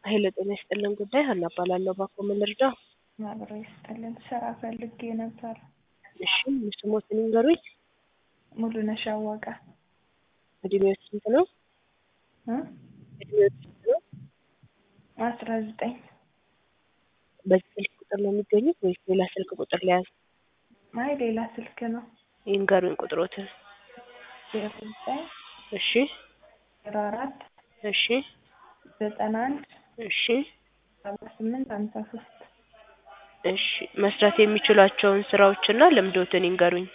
ኃይለ ጤና ይስጥልን ጉዳይ ሀና እባላለሁ። እባክዎ ምን ልርዳዎ? አብሮ ይስጥልን ስራ ፈልጌ ነበር። እሺ ስሞትን ይንገሩኝ? ሙሉነሽ አወቀ። እድሜዎት ስንት ነው? እ እድሜዎት ስንት ነው? አስራ ዘጠኝ በዚህ ስልክ ቁጥር ነው የሚገኙት ወይስ ሌላ ስልክ ቁጥር ልያዝ? አይ ሌላ ስልክ ነው። ይንገሩኝ ቁጥሮትን። ዜሮ ዘጠኝ እሺ ዜሮ አራት እሺ ዘጠና አንድ እሺ ሰባ ስምንት ሀምሳ ሶስት እሺ መስራት የሚችሏቸውን ስራዎችና ልምዶትን ይንገሩኝ?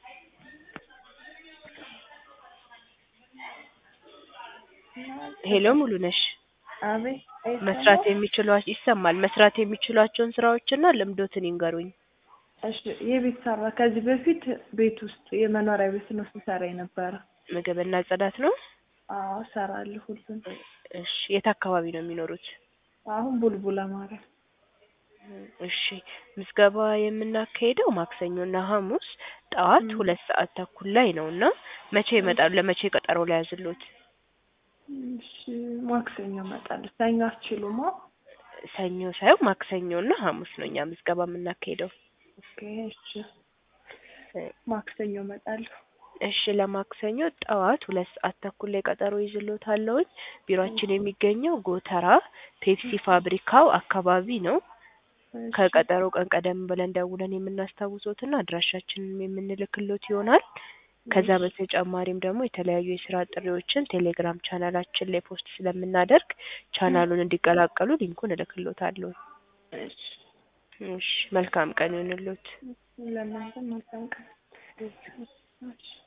ሄሎ ሙሉነሽ አቤት መስራት የሚችሏ- ይሰማል መስራት የሚችሏቸውን ስራዎችና ልምዶትን ይንገሩኝ? እሺ የቤት ሰራ ከዚህ በፊት ቤት ውስጥ የመኖሪያ ቤት ነው ስሰራ የነበረ። ምግብና ጽዳት ነው? አዎ እሰራለሁ ሁሉን። እሺ የት አካባቢ ነው የሚኖሩት? አሁን ቡልቡላ ማርያም እሺ ምዝገባ የምናካሂደው ማክሰኞና ሐሙስ ጠዋት ሁለት ሰዓት ተኩል ላይ ነው እና መቼ ይመጣሉ? ለመቼ ቀጠሮ ልያዝልዎት? እሺ ማክሰኞ እመጣለሁ። ሰኞ አትችሉማ? ሰኞ ሳይሆን ማክሰኞና ሐሙስ ነው እኛ ምዝገባ የምናካሂደው። ኦኬ እሺ ማክሰኞ እመጣለሁ። እሺ ለማክሰኞ ጠዋት ሁለት ሰዓት ተኩል ላይ ቀጠሮ ይዝልዎታለሁኝ። ቢሮአችን የሚገኘው ጎተራ ፔፕሲ ፋብሪካው አካባቢ ነው። እሺ ከቀጠሮ ቀን ቀደም ብለን ደውለን የምናስታውሶትና አድራሻችንን የምንልክሎት ይሆናል። ከዛ በተጨማሪም ደግሞ የተለያዩ የስራ ጥሪዎችን ቴሌግራም ቻናላችን ላይ ፖስት ስለምናደርግ ቻናሉን እንዲቀላቀሉ ሊንኩን እልክሎታለሁ። እሺ እሺ መልካም ቀን ይሁንልዎት። ለእናንተም መልካም ቀን። እሺ